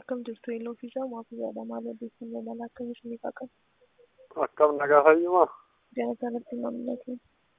akkam jirtu eeloo fi isaa maatii yaada maal odeeffannoo mala akkam isiniif akka Akkam nagaa fayyuma. jala kanatti mamnatu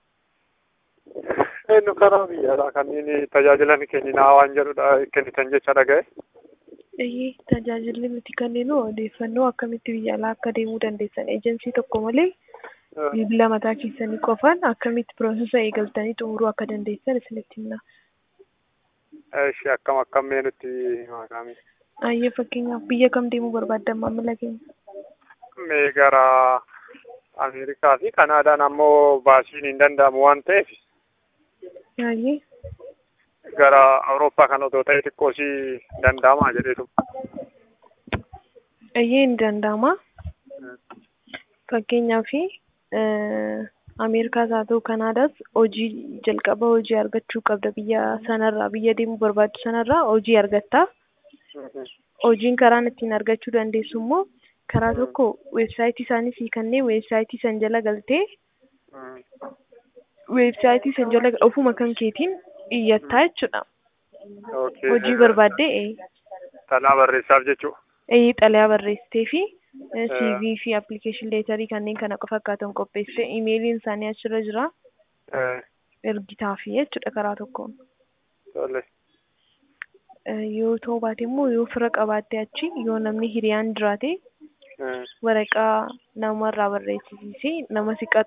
Eenyu karaa biyyaadha kanneen tajaajila ni kenninaa waan jedhudha kennitan jecha dhaga'e. eeyyee tajaajilli nuti kenninuu odeeffannoo akkamitti biyya alaa akka deemuu dandeessan eejensii tokko malee bilbila mataa keessanii qofaan akkamitti piroosesa eegaltanii xumuruu akka dandeessan isinitti himna. Eeshi akkam akkam mee nutti maqaami. Ayyee fakkeenyaaf biyya kam deemuu barbaaddan maamila keenya? Mee gara Ameerikaa fi Kanaadaan ammoo baasiin hin danda'amu waan ta'eef Ayyee gara Awurooppaa kan otoo ta'e xiqqoo si danda'amaa jedheetu. ayyee ni danda'ama. Fakkeenyaaf Ameerikaas haa ta'u Kanaadaas hojii jalqaba hojii argachuu qabda biyya sanarraa biyya deemuu barbaaddu sanarraa hojii argatta. Hojiin karaan ittiin argachuu dandeessu immoo karaa tokko weebsaayitii isaanii sii kennee weebsaayitii san jala galtee weebsaayitii san jala ofuma kan keetiin iyyattaa jechuudha. Hojii barbaaddee Talaa barreessaaf jechuudha. ee xalayaa barreessitee fi CV fi application leetarii kanneen kana fakkaatan qopheessite imeeliin isaanii achirra jira ergitaafi jechuudha karaa tokkoon. Tole. Yoo ta'uu baate immoo yoo fira qabaatte achi yoo namni hiriyaan jiraate waraqaa namarraa barreessisiisee nama si